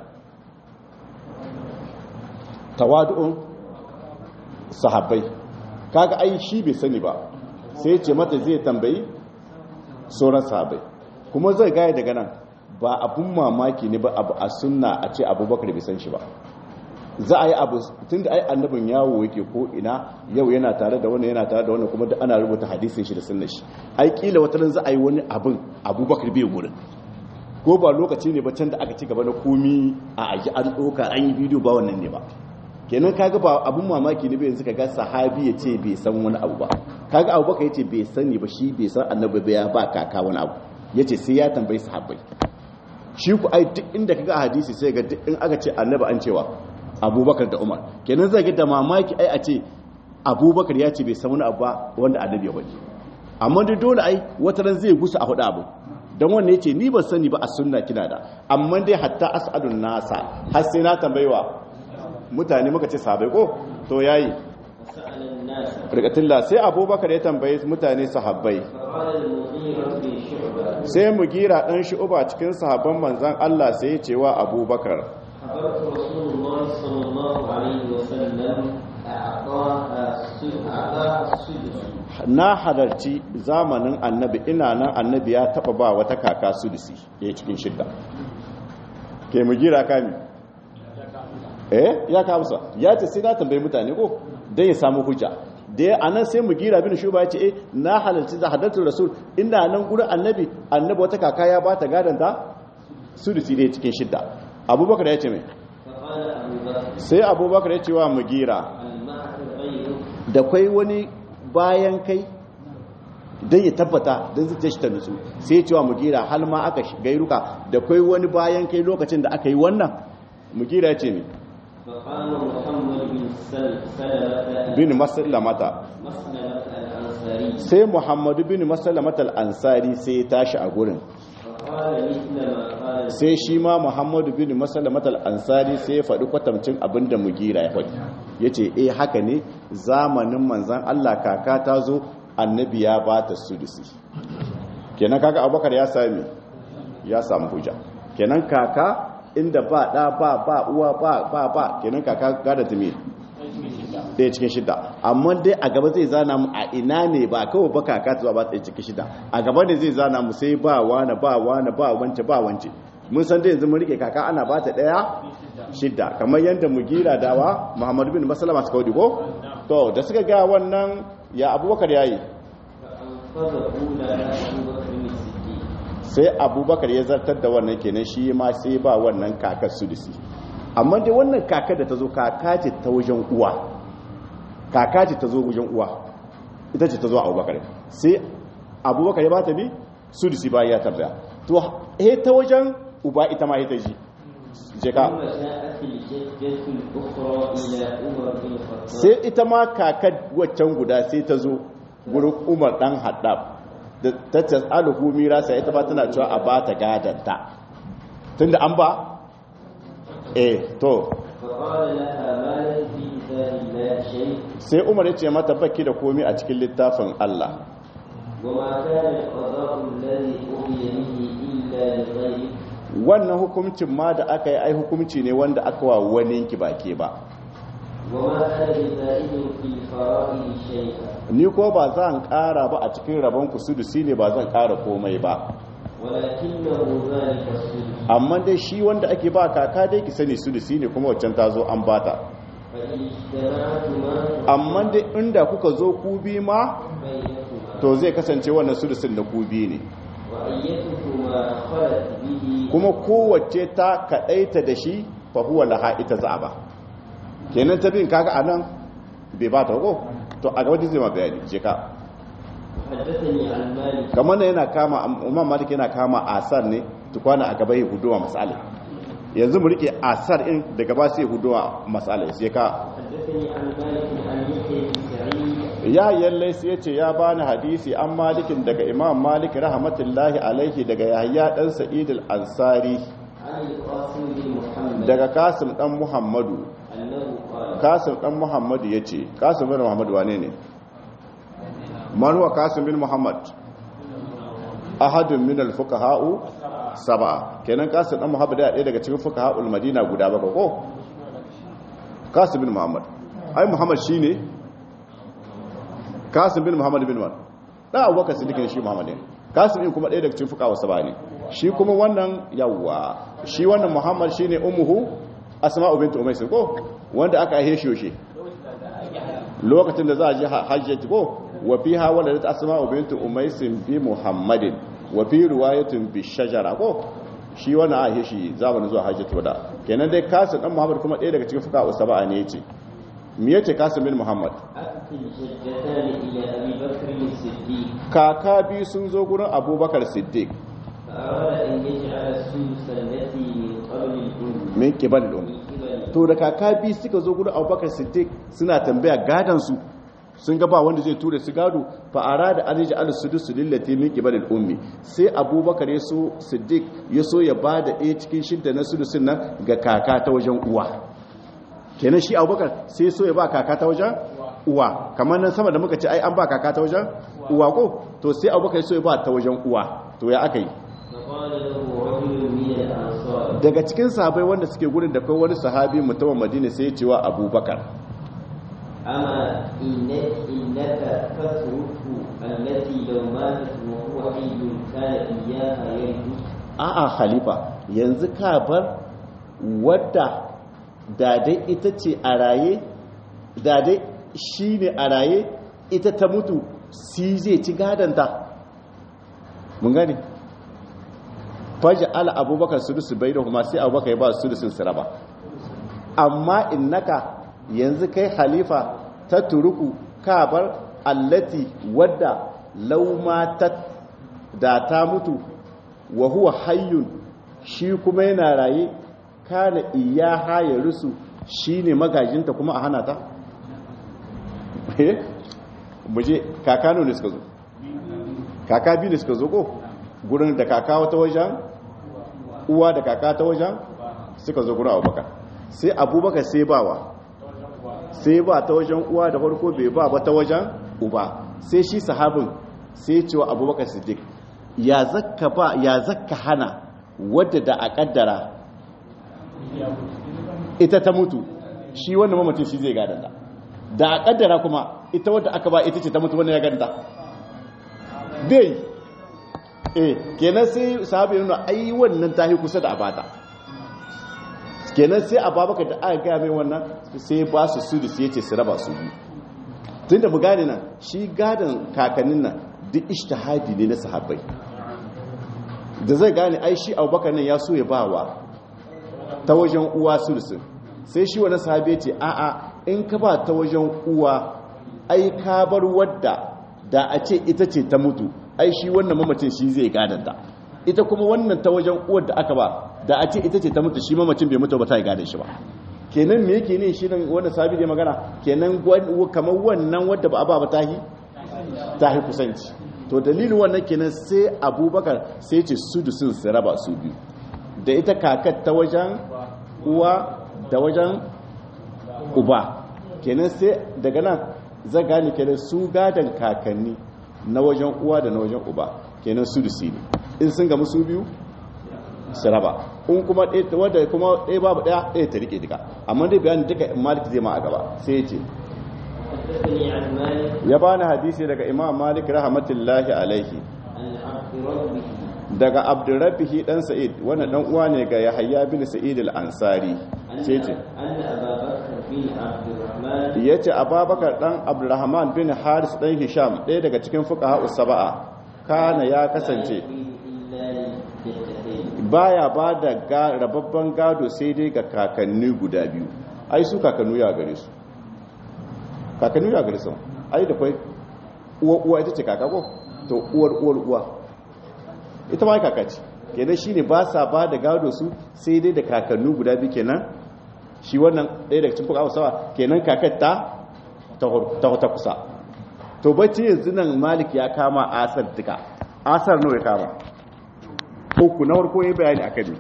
tawadu'un sahabbai kaga ai shi bai sani ba sai ya ce mata zai tambayi sauran sahabbai kuma zai gaya daga nan ba abun mamaki ne ba abu a sunna a ce abubakar bai san shi ba za a yi abu tun da ai annabin yawo yake ko ina yau yana tare da wani yana tare da wani kuma da ana rubuta hadisin shi da sunnar shi ai kila wata ran za a yi wani abin abubakar bai gurin ko ba lokaci ne ba can da aka ci gaba na komi a aji an ɗoka an yi bidiyo ba wannan ne ba kenan kaga ba abun mamaki ne bai yanzu kaga sahabi ya ce bai san wani abu ba kaga abubakar ya ce bai sani ba shi bai san annabi ba ya ba kaka wani abu ya ce sai ya tambayi sahabbai shi ku ai duk inda kaga a hadisi sai ga duk in aka ce annabi an cewa abubakar da umar kenan zai ga da mamaki ai a ce abubakar ya ce bai san wani abu ba wanda annabi ya bari amma dai dole ai wata ran zai gusa a hudu abu don wanda ya ce ni ban sani ba a sunna kina da amma dai hatta as'adun nasa har sai na tambayewa mutane muka ce sahabai ko to yayi فسأل الناس rikatilla sai abubakar ya tambaye mutane sahabbai فقال المغيرة بن شعبة sai mu gira dan shu'uba cikin sahabban manzon Allah sai ya ce wa abubakar حضرت رسول الله صلى الله عليه وسلم أعطاها السدس أعطاها السدس na halarci zamanin annabi ina nan annabi ya taba ba wata kaka sudisi ya cikin shidda ke mu gira kami eh ya kamsa ya ce sai na tambayi mutane ko dan ya samu hujja da ya anan sai mu gira bin shuba ya ce eh na halarci za hadartul rasul ina nan gurin annabi annabi wata kaka ya ba ta gadan ta sudisi ne cikin shidda abubakar ya ce mai فقال أبو بكر sai abubakar ya ce wa mu gira المعك غيرك da kwai wani bayan kai don ya tabbata don zuciya shi ta nutsu sai cewa mugira hal ma aka gairuka da kwai wani bayan kai lokacin da aka yi wannan mugira ya ce ne فقام محمد بن سل- سلمة bin masallamata مسلمة الأنصاري sai muhammadu bin masallamata al'ansari sai ya tashi a gurin فقال مثل ما قال sai shi ma muhammadu bin masallamata al'ansari sai ya faɗi kwatamcin abin da mugira ya faɗi ya ce eh haka ne zamanin manzan allah kaka ta zo annabi ya ba ta sudisi kenan kaka abubakar ya sami ya samu hujja kenan kaka inda ba ɗa ba ba uwa ba ba ba kenan kaka gada ta me ɗaya cikin shida amma dai a gaba zai zana mu a ina ne ba kawai ba kaka ta zuwa ba ɗaya cikin shida a gaba ne zai zana mu sai ba wane ba wane ba wance ba wance mun san dai yanzu mun rike kaka ana ba ta ɗaya shida kamar yadda mu gira dawa muhammadu bin masalama suka hudu ko to da suka ga wannan ya abubakar yayi فأنقذه لها أبو بكر الصديق sai abubakar ya zartar da wannan kenan shi ma sai ba wannan kakar sudisi amma dai wannan kakar da ta zo kaka ce ta wajen uwa kaka ce ta zo wajen uwa ita ce ta zo abubakar sai abubakar ya ba ta bi sudisi ba ya tambaya to he ta wajen uba ita ma ita ji je ka ثم جاءت الجدة الأخرى إلى عمر بن الخطاب sai ita ma kakar waccan guda sai ta zo gurin umar dan haddab da ta tasaluhu mirasa ita ba tana cewa a ba ta gadanta tunda an ba eh to فقال لها ما لك في كتاب الله شيء sai umar ya ce mata baki da komi a cikin littafin Allah وما كان القضاء الذي أوحي به إلا لغيرك wannan hukuncin ma da aka yi ai hukunci ne wanda aka wa wani ki bake ba وما أنا بزائد في الفرائض شيئا ni ko ba zan ƙara ba a cikin rabon ku sudusi ne ba zan ƙara komai ba ولكنه ذلك السلف amma dai shi wanda ake ba kaka dai ki sani sudusi ne kuma waccan ta zo an bata فإن اجتمعتما amma dai inda kuka zo ku bi ma بينكما to zai kasance wannan sudusin da ku bi ne وأيتكما خلت به kuma kowace ta kaɗaita da shi fa huwa laha ita za'aba kenan ta bin kaga anan bai ba ta ko to a gaba zai ma bayani je ka حدثني عن مالك kamar nan yana kama umar malik yana kama asar ne tukwana a gaba ya huduwa masala yanzu mu rike asar in daga ba sai huduwa masala sai ka حدثني عن مالك عن يحيى بن سعيد ya yalle sai yace ya bani hadisi an malikin daga imam malik rahmatullahi alaihi daga yahya dan sa'id al-ansari عن القاسم بن محمد daga kasim dan muhammadu أنه قال kasim dan muhammadu yace kasim bin muhammadu wane ne man huwa kasim bin muhammad ahadun min al-fuqaha'u sab'a kenan kasim dan muhammad ya ɗaya daga cikin fuqaha'ul madina guda baka ko kasim bin muhammad ai muhammad shine kasim bin muhammad bin man da abubakar siddiq ne shi muhammad ne kasim din kuma ɗaya daga cikin fuqaha'u sab'a ne shi kuma wannan yawwa shi wannan muhammad shine ummuhu asma'u bint umays ko wanda aka aihe shi yoshe lokacin da za a ji hajjati ko wa fiha waladat asma'u bint umays bi muhammadin wa fi riwayatin bi shajara ko shi wannan aihe shi zamanin zuwa hajjati wada kenan dai kasim dan muhammad kuma ɗaya daga cikin fuka usaba ne yace me yace kasim bin muhammad أتت الجدتان إلى أبي بكر الصديق kaka biyu sun zo gurin abubakar siddiq فأراد أن يجعل السدس التي من قبل الأم min kibal um من قبل to da kaka biyu suka zo gurin abubakar siddiq suna tambaya gadan su sun ga ba wanda zai tura su gado fa arada an yaj'al sudus lillati min qibal ummi sai abubakar ya so siddiq ya so ya bada ɗaya cikin shidda na sudusin nan ga kaka ta wajen uwa kenan shi abubakar sai so ya ba kaka ta wajen uwa kamar nan sama da muka ce ai an ba kaka ta wajen uwa ko to sai abubakar so ya ba ta wajen uwa to ya aka yi فقال له رجل من الأنصار daga cikin sahabai wanda suke gurin da kai wani sahabi mutumin madina sai ya ce wa abubakar أما إنك, إنك تترك التي لو ماتت وهو حي كان إياها يرث a'a khalifa yanzu ka bar wadda da dai ita ce a raye da dai shi ne a raye ita ta mutu si zai ci gadanta mun gani faji ala abubakar sudusu bai da kuma sai abubakar ya ba sudusun su raba amma innaka yanzu kai halifa ta turuku ka bar allati wadda laumatat da ta mutu wa huwa hayyun shi kuma yana raye kana iyaha ya rusu shine magajinta kuma a hana ta eh muje kakano ne suka zo kaka biyu ne suka zo ko gurin da kaka wata wajen uwa da kaka ta wajen suka zo gurin abubakar sai abubakar sai bawa sai ba ta wajen uwa da farko bai ba ba ta wajen uba sai shi sahabin sai cewa abubakar siddiq ya zakka ba ya zakka hana wadda da a kaddara ita ta mutu shi wanda mamacin shi zai gadanta da a kaddara kuma ita wadda aka ba ita ce ta mutu wanda ya gadanta bai eh kenan sai sahabi nuna ai wannan ta yi kusa da abata kenan sai ababaka da aka gaya mai wannan sai ba su su da su yace su raba su biyu tun da mu gane nan shi gadon kakannin nan duk ishtihadi ne na sahabbai da zai gane ai shi abubakar nan ya so ya ba wa ta wajen uwa sulusun sai shi wani sahabi ya ce a'a in ka ba ta wajen uwa ai ka bar wadda da a ce ita ce ta mutu ai shi wannan mamacin shi zai gadanta ita kuma wannan ta wajen uwar da aka ba da a ce ita ce ta mutu shi mamacin bai mutu ba ta yi gadon shi ba kenan me yake ne shi nan wannan sahabi da magana kenan kamar wannan wadda ba a ba ba tahi tahi kusanci to dalilin wannan kenan sai abubakar sai ce su da sun su raba su biyu da ita kakar ta wajen uwa da wajen uba kenan sai daga nan zai gane kenan su gadon kakanni na wajen uwa da na wajen uba kenan su da ne in sun gamu su biyu su raba in kuma wadda kuma ɗaya babu ɗaya ɗaya ta rike duka amma dai bayanin duka malik zai ma a gaba sai ya ce حدثني عن مالك ya bani hadisi daga imam malik rahmatullahi alaihi عن عبد ربه daga abdurrabihi dan sa'id wannan dan uwa ne ga yahya bin sa'id al-ansari أن sai ce أن أبا بكر بن عبد الرحمن yace ababakar dan abdurrahman bin haris dan hisham ɗaya daga cikin fuqaha usaba'a kana ya kasance إلا للجدتين baya ba da ga- rababban gado sai dai ga kakanni guda biyu ai su kakannu ya gare su kakannu ya gare su ai da kwai uwa uwa ita ce kaka ko to uwar uwar uwa ita ma ai kaka ce kenan shine ba sa ba da gado su sai dai da kakannu guda biyu kenan shi wannan ɗaya daga cikin fuka sawa kenan kakar ta ta ta- ta kusa to bacci yanzu nan malik ya kama asar duka asar nawa ya kama uku na farko ya bayani a kan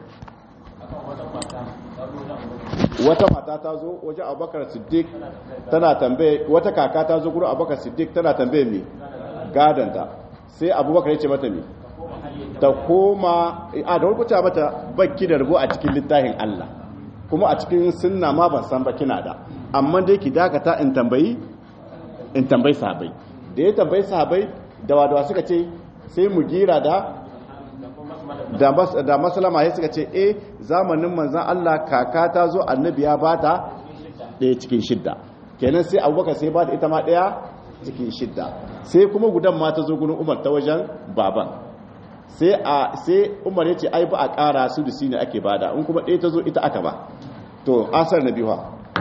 wata mata ta zo waje abubakar siddiq tana tambaye wata kaka ta zo gurin abubakar siddiq tana tambaye me gadanta sai abubakar ya ce mata me ta koma a da farko ta mata bakki da rubu a cikin littafin Allah kuma a cikin sunna ma ban san ba kina da amma dai ki dakata in tambayi in tambayi sahabbai da ya tambayi sahabbai da wadawa suka ce sai mu gira da da mas da maslama sai suka ce eh zamanin manzon Allah kaka ta zo annabi ya bata ɗaya cikin shidda kenan sai abubakar sai ba da ita ma ɗaya cikin shidda sai kuma gudan ma ta zo gurin umar ta wajen baban sai a sai umar ya ce ai ba a ƙara su da ne ake bada in kuma ɗaya ta zo ita aka ba to asar na biyu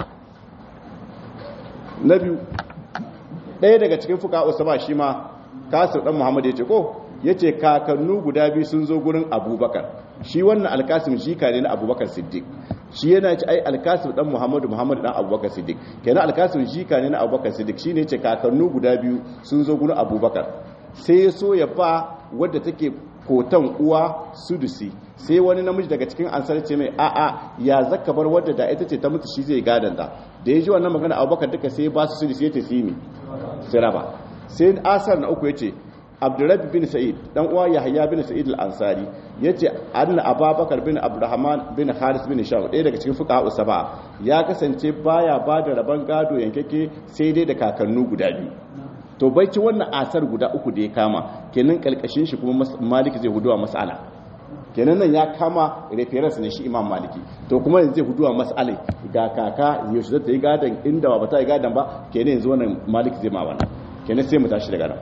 na biyu ɗaya daga cikin fuka usama shi ma kasir ɗan muhammad ya ce ko ya ce kakannu guda biyu sun zo gurin abubakar shi wannan alkasim shi ka ne na abubakar siddiq shi yana ci ai alkasim dan muhammadu muhammadu dan abubakar siddiq kenan alkasim shi ka ne na abubakar siddiq shi ne ce kakannu guda biyu sun zo gurin abubakar sai ya so ya ba wadda take kotan uwa sudusi sai wani namiji daga cikin ansar ce mai a'a ya zaka bar wadda da ita ce ta mutu shi zai gadanta da ya ji wannan magana abubakar duka sai ba su sudusi ya ce simi sai raba sai asar na uku ya ce abdurrabbi bin sa'id dan uwa yahya bin sa'id al-ansari yace anna ababakar bin abdurrahman bin haris bin shaw ɗaya daga cikin fuqaha usaba ya kasance baya bada raban gado yankake sai dai da kakannu guda biyu to baicin wannan asar guda uku da ya kama kenan kalkashin shi kuma maliki zai huduwa mas'ala kenan nan ya kama reference ne shi imam maliki to kuma yanzu zai huduwa mas'ala ga kaka yaushe zai yi gadon inda ba ta yi gadon ba kenan yanzu wannan maliki zai ma wannan kenan sai mu tashi daga nan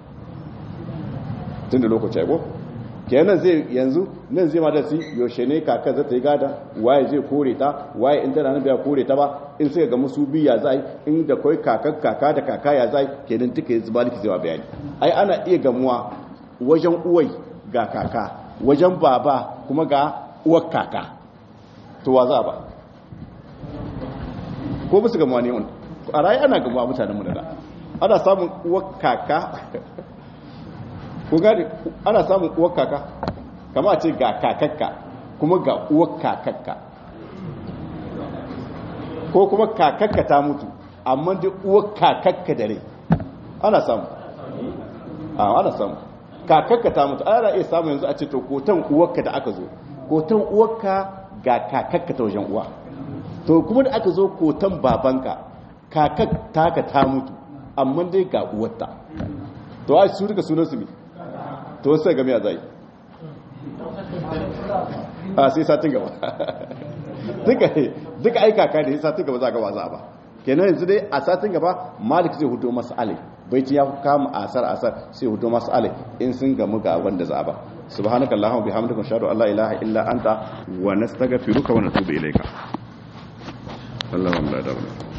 tun da lokaci ko kenan zai yanzu nan zai ma da su yaushe ne kaka zai ta yi gada waye zai kore ta waye in tana biya kore ta ba in sai ga musu biya zai in da kai kaka kaka da kaka ya zai kenan duka yanzu maliki zai wa bayani ai ana iya gamuwa wajen uwai ga kaka wajen baba kuma ga uwar kaka to wa za ba ko musu gamuwa ne wani a rayu ana gamuwa mutanen mu da ana samun uwar kaka ko gane ana samun uwar kaka kama a ce ga kakakka kuma ga uwar kakakka ko kuma kakakka ta mutu amma da uwar kakakka da rai ana samu a ana samu kakakka ta mutu ana iya samu yanzu a ce to kotan uwarka da aka zo kotan uwarka ga kakakka ta wajen uwa to kuma da aka zo kotan babanka kakak taka ta mutu amma dai ga uwarta to a su duka sunansu ne to sai game a zai a sai satin gaba duka aika ka da satin gaba za gaba za ba kenan yanzu dai a satin gaba malik zai hudu masu alai baiti ya kama asar asar sai hudu masu alai in sun gamu ga wanda za ba subhanaka allahumma bihamdika ashhadu an la ilaha illa anta wa nastaghfiruka wa natubu ilayka Allahumma la ilaha illa anta